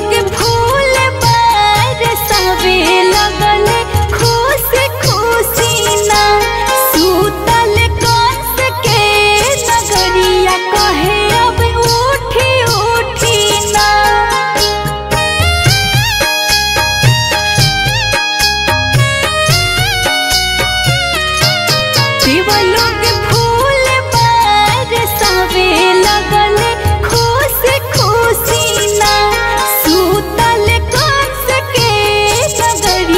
लोग फूल बरसावे लगले खुशी खुशी ना सूतल कंस के नगरिया कहे अब उठी उठी ना शिवलोक फूल बरसावे लगले खुशी खुशी ना सूतल कंस के नगरिया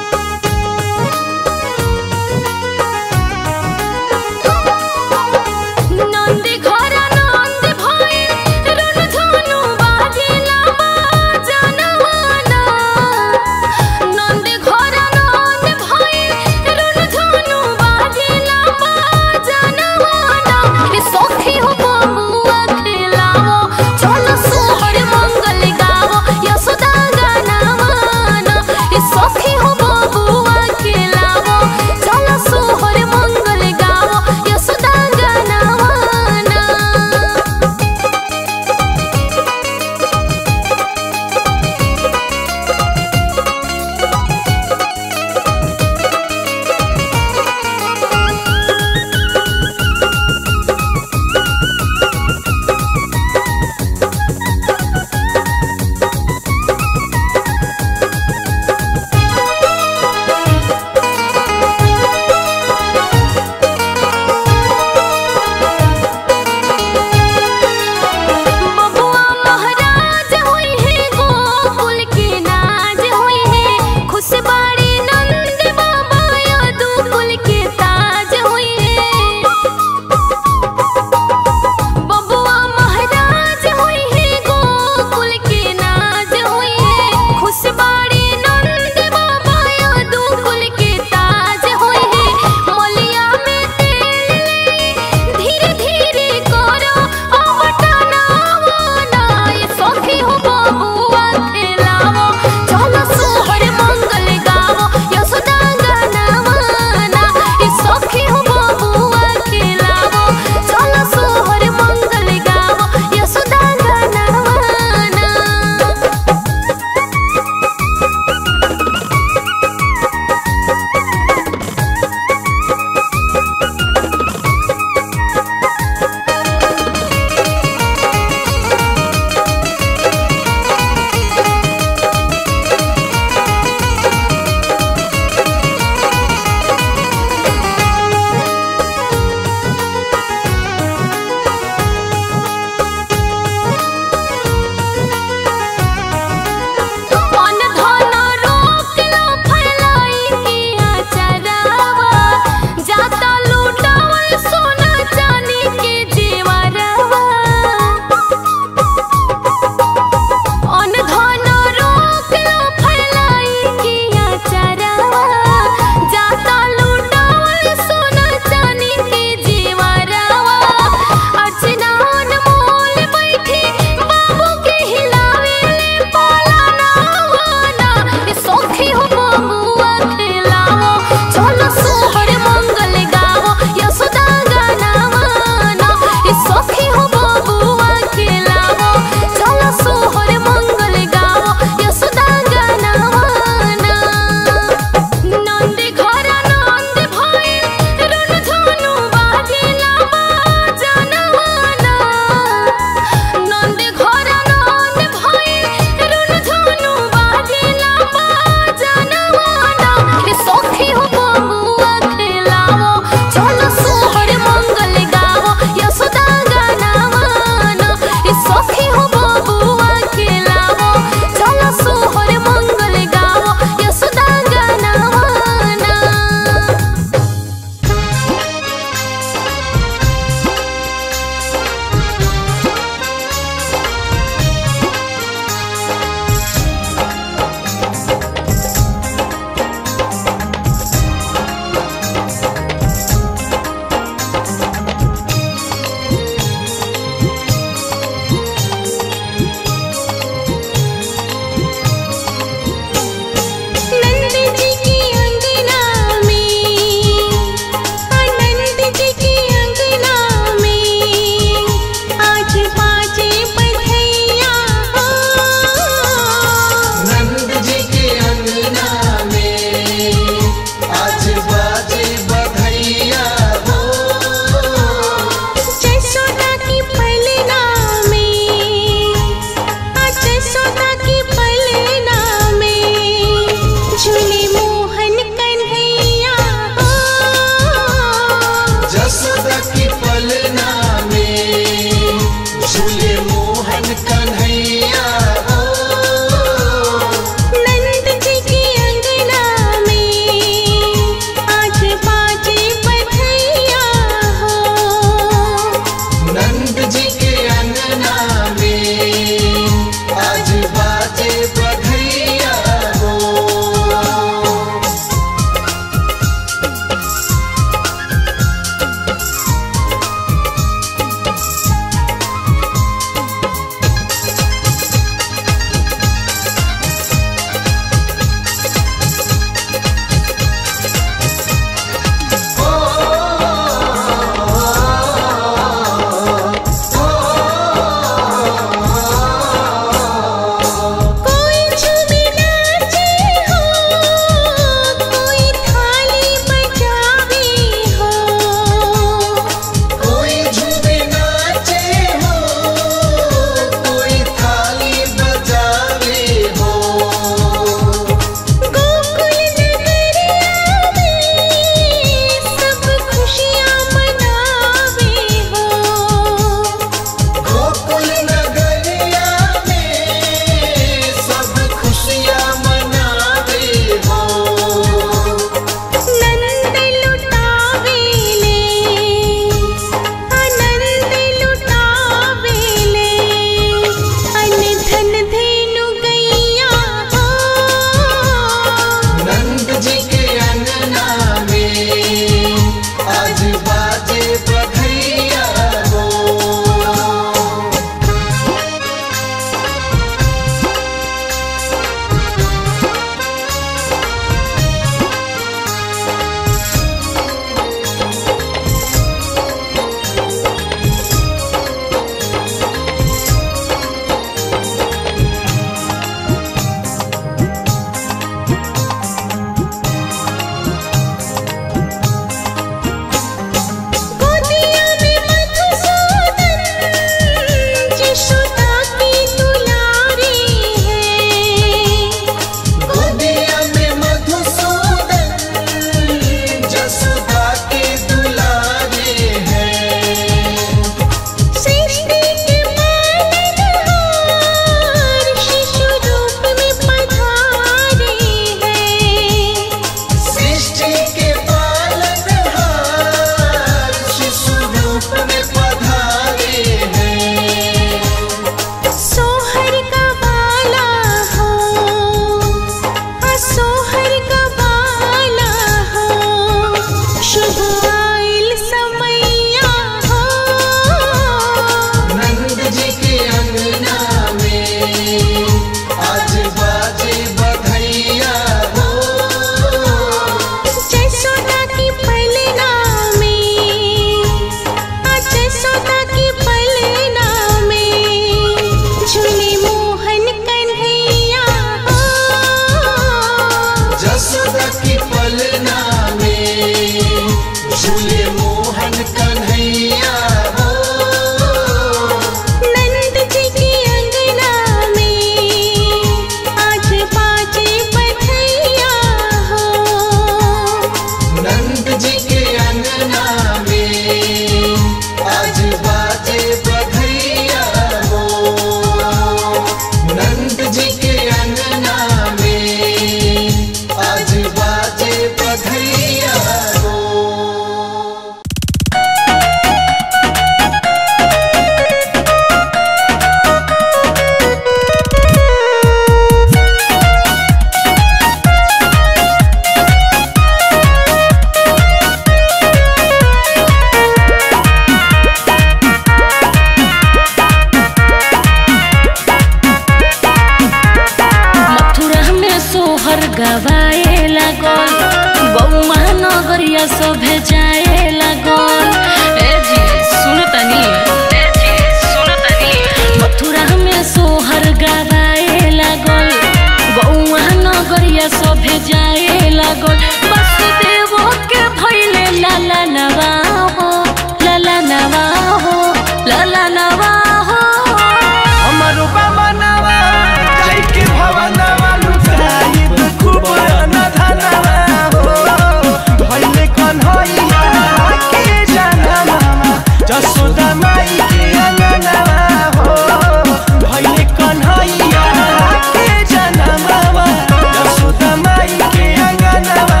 गवाए लागल गौमा नगरिया सभे जाए लागल ए जी सुन तनी ए जी सुन तनी मथुरा में सोहर गवाए लागल गौमा नगरिया सभे जाए लागल वसुदेव के भइले लाला नवा हो लाला नवा हो लाला नवा हो हमरो बाबनवा जय के भवनवा लुटाइब खूब अनधनवा हो भइले कन्हैया के जनमवा जसोदा माई के अंगनवा हो भइले कन्हैया के जनमवा जसोदा माई के अंगनवा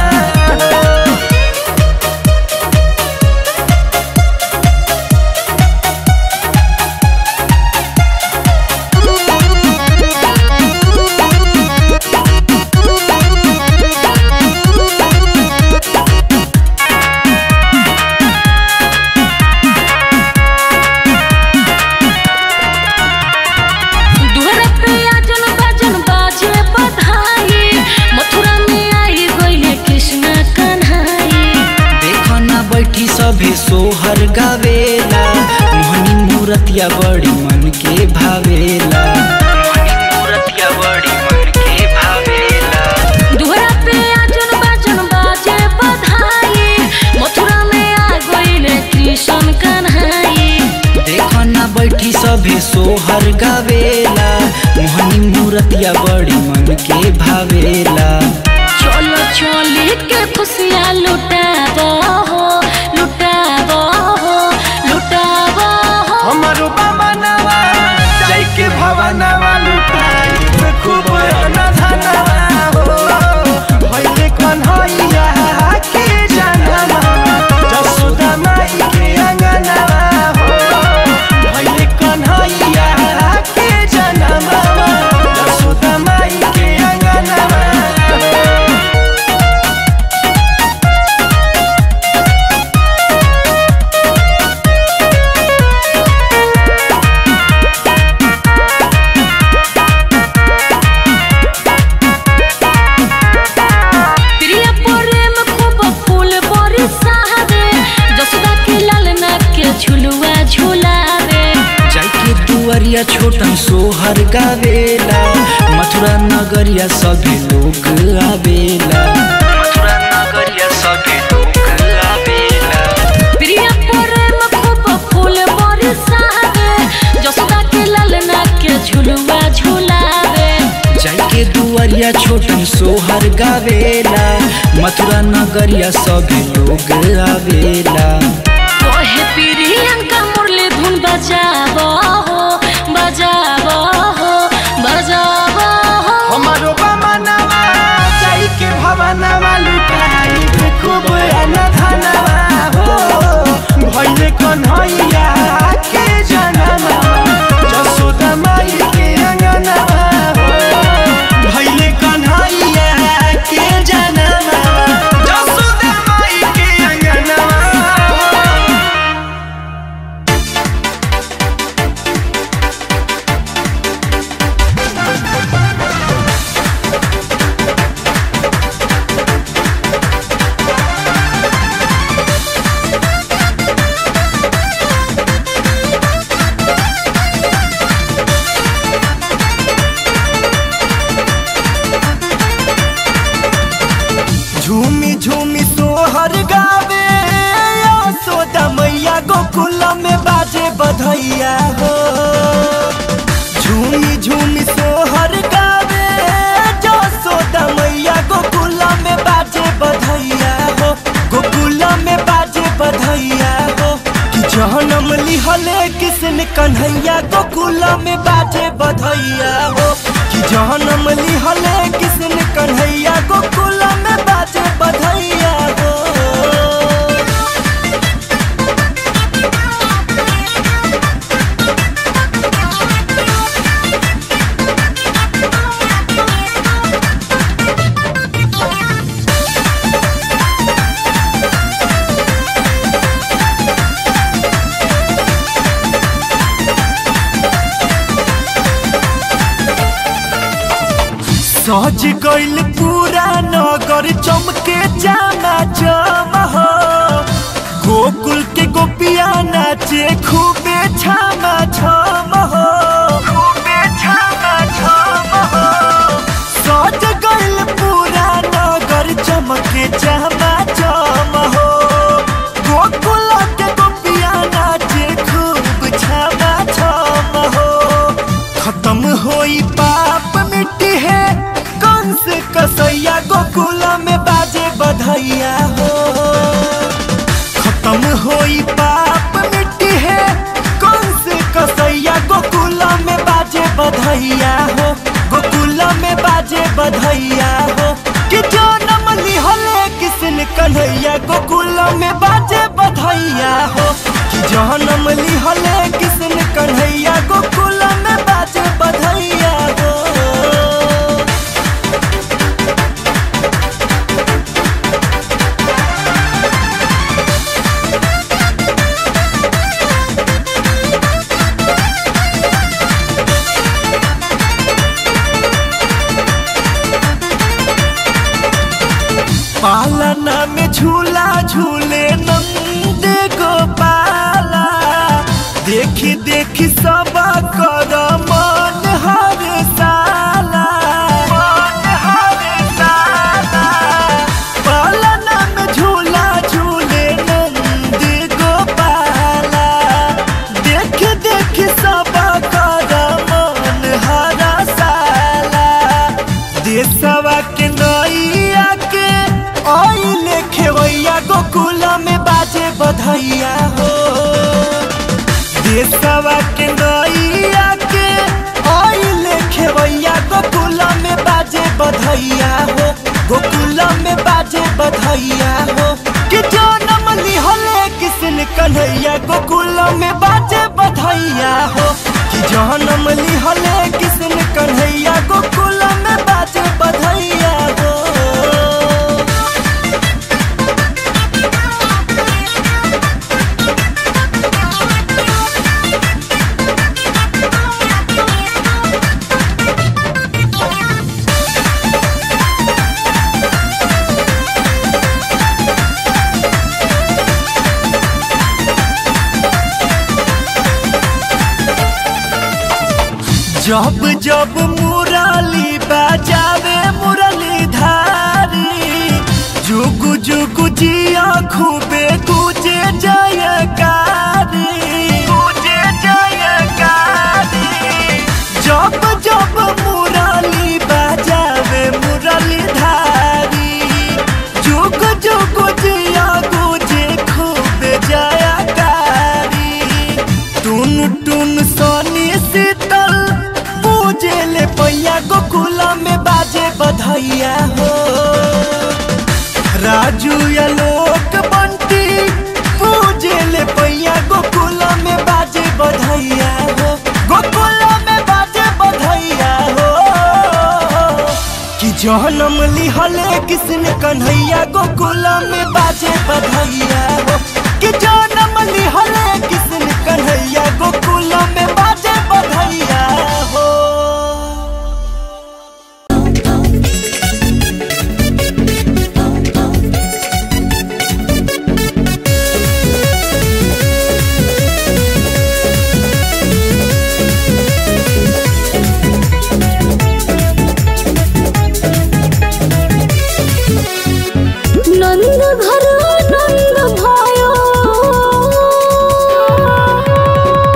दुहर पे आजन बाजन बाजे बधाई मथुरा में आई गईले कृष्ण कन्हाई देखो ना बैठी सभे सोहर गावेला मोहनी मूरतिया बड़ी मन के भावेला मोहनी मूरतिया बड़ी मन के भावेला दुहरा पे आजन बाजन बाजे बधाई मथुरा में आ गईले कृष्ण कन्हाई देखो ना बैठी सभे सोहर गावेला मोहनी मूरतिया बड़ी मन के भावेला चलो चली के खुशियाँ लुटाबो हो लुटाबो हो लुटाबो हो हमारो बाबनवा जय के भवनवा लुटाई खूब अनधनवा हो भइले कन्हैया के जनमवा जसोदा माई के अंगनवा हो भइले कन्हैया के जनमवा जसोदा माई के अंगनवा प्रिय प्रेम खूब फूल बरसावे जसोदा के लालना के झुलुआ झुलावे जाके दुआरिया छोटन सोहर गावेला मथुरा नगरिया सभी लोग आवेला मथुरा नगरिया सभी लोग आवेला प्रिय प्रेम खूब फूल बरसावे जसोदा के लालना के झुलुआ झुलावे जाके दुआरिया छोटन सोहर गावेला मथुरा नगरिया सभी लोग आवेला कहे प्रियंका मुरली धुन बजाबो हो बजाबो हो बजाबो हो हमारो बामनवा जाई के भवनवा लुटाई खूब अनधनवा हो भइले कन्हैया के जनमवा जसोदा माई के अंगनवा हो भइले कन्हैया के जनमवा जसोदा माई के अंगनवा झूमी झूमी सोहर गावे सोदा मैया गोकुल में बाजे बधैया हो झूमी झूमी सोहर गावे जो सोदा मैया गोकुल में बाजे बधैया हो गोकुल में बाजे बधैया हो कि जहनम लिहले किसन कन्हैया गोकुल में बाजे बधैया हो कि जहनम लिहले किसन कन्हैया गोकुल में बाजे बधैया हो सज गइल पूरा नगर चमके जाना चम हो गोकुल के गोपिया नाचे खूबे छामा छम हो खूबे छामा छम हो सज गइल पूरा नगर चमके जाना चम हो गोकुल के गोपिया नाचे खूब छामा छम हो खत्म होई पाप मिट्टी है कंस कसैया गोकुल में बाजे बधैया हो खत्म होई पाप मिट्टी है कंस कसैया गोकुल में बाजे बधैया हो गोकुल में बाजे बधैया हो कि जो नमली हले किसन कन्हैया गोकुल में बाजे बधैया हो कि जो नमली हले किसन कन्हैया गोकुल में बाजे बधैया हो पालना में झूला झूले नंद गोपाला देखी देखी सब कर मन हर साला मन हर साला पालना में झूला झूले नंद गोपाला देख देख सब कर मन हर साला देशवा के नैया के आइले खेवैया गोकुल में बाजे बधैया हो देशवा के नैया के आइले खेवैया गोकुल में बाजे बधैया हो गोकुल में बाजे बधैया हो कि जो नमली हले किसन कन्हैया गोकुल में बाजे बधैया हो कि जो नमली हले किसन कन्हैया गोकुल में बाजे बधैया हो जब जब मुरली बजावे मुरली धारी जुगु जुगु जिया खूबे गुजे जयकारी गुजे जयकारी जब जब मुरली बजावे मुरली धारी जुग जुग जिया गुजे खूबे जयकारी टुन टुन सोनी शीतल पूजे ले पैया गोकुल में बाजे बधैया हो राजू या लोक बंटी पूजे ले पैया गोकुल में बाजे बधैया हो गोकुल में बाजे बधैया हो कि जहनम लिहले किसने कन्हैया गोकुल में बाजे बधैया हो कि जन्म लिहले किसने कन्हैया गोकुल में बाजे बधैया हो नंद घर नंद भयो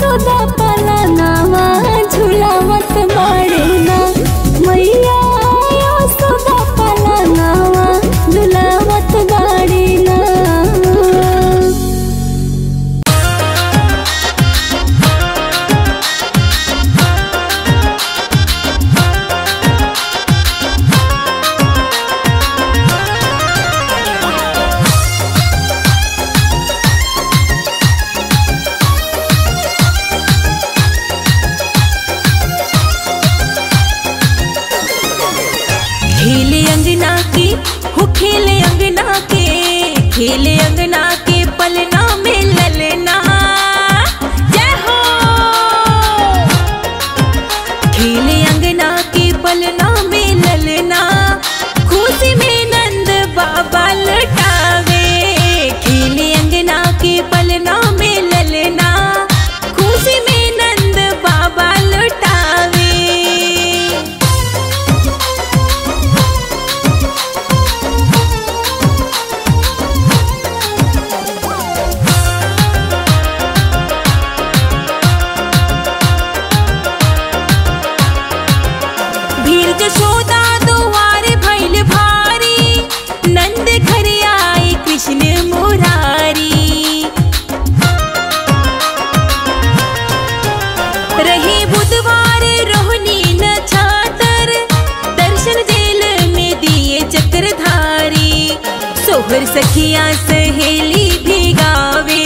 सुदा पलनावा झुलावत बाड़े ना मैया सुदा पलनावा झुलावत बाड़े ना खेले अंगना के हो खेले अंगना के खेले अंगना के पलना में ललना जय हो खेले अंगना के पलना में ललना खुशी में नंद बाबा लटावे खेले अंगना के पलना में ललना खुशी में नंद बाबा लटावे भीर जशोदा दुआरे भैल भारी नंद घर आए कृष्ण मुरारी रहे बुधवार रोहिणी न छातर दर्शन जेल में दिए चक्रधारी सोहर सखिया सहेली भी गावे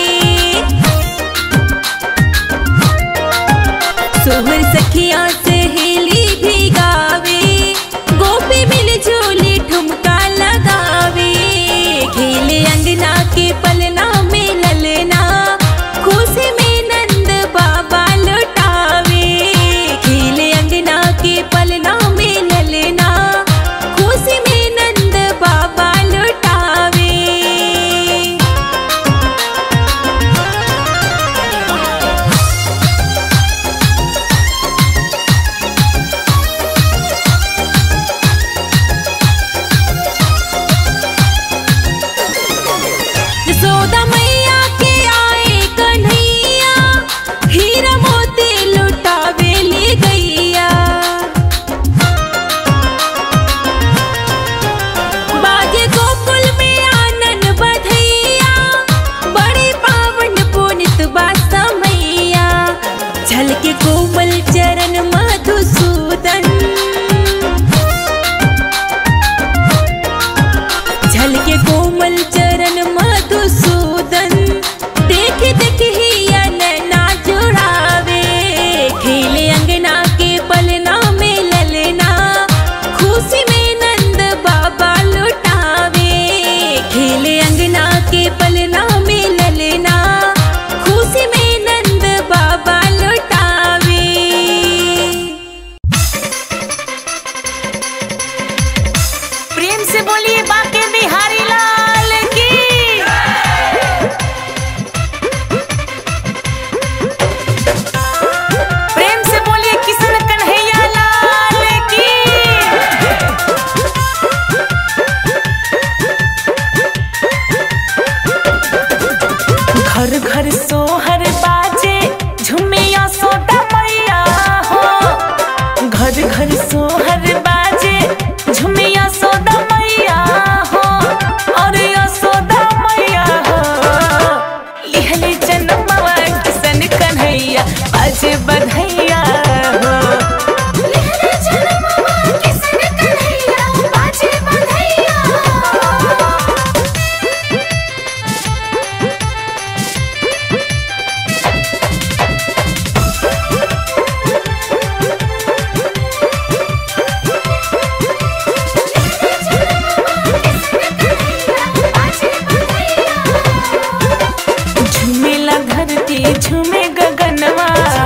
सोहर सखिया सहेली भी गावे गोपी मिल झोली ठुमका लगावे खेले अंगना के पलना में ललना खुशी में नंद बाबा लुटावे खेले अंगना के पलना में ललना खुशी में नंद बाबा लुटावे यशोदा मैया के आए कन्हैया हीरा मोती लुटावे ले गैया बाजे गोकुल में आनन बधैया बड़ी पावन पुनित बासा मैया झलके कोमल चरण मधुसूदन झलके कोमल चरण मधुसूदन देख देख ही नैना जुड़ावे खेले अंगना के पलना में ललना खुशी में नंद बाबा लुटावे खेले अंगना के पलना में ललना खुशी में नंद बाबा लुटावे प्रेम से बोलिए बाके बिहारी लाल की प्रेम से बोलिए किशन कन्हैया लाल की घर घर सोहर बाजे झुमिया सोदा मैया हो घर घर सोहर बाजे झुमिया सोदा मैया हो और यशोदा मैया हो लिहले जन्मवा किसन कन्हैया बाजे बधैया हो लिहले जन्मवा किसन कन्हैया बाजे बधैया झूमेला धरती झूमे गगनवा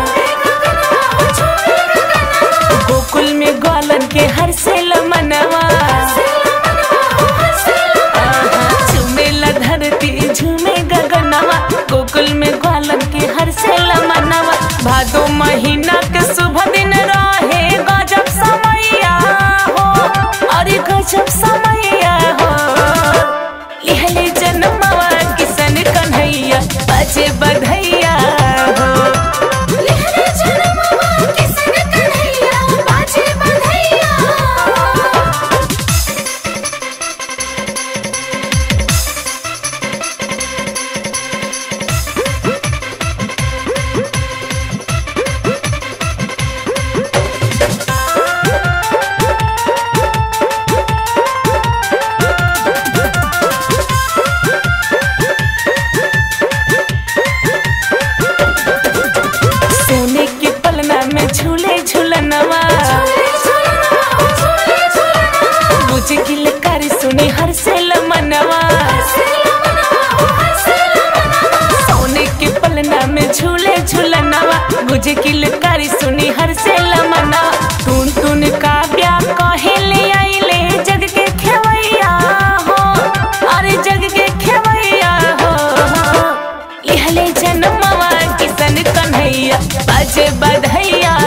गोकुल में ग्वालन के हर से मनवा झूमेला धरती झूमे गगनवा गोकुल में ग्वालन के हर से मनवा भादो महीना के शुभ दिन रहे गजब समैया हो अरे गजब समैया हो लिहले जन्मवा किसन कन्हैया बजे बधैया बज किलकारी सुनी हर से लमना टून टून काव्या कहिले आइले जग के खेवैया हो अरे जग के खेवैया हो लिहले जन्मवा किसन कन्हैया बाजे बधैया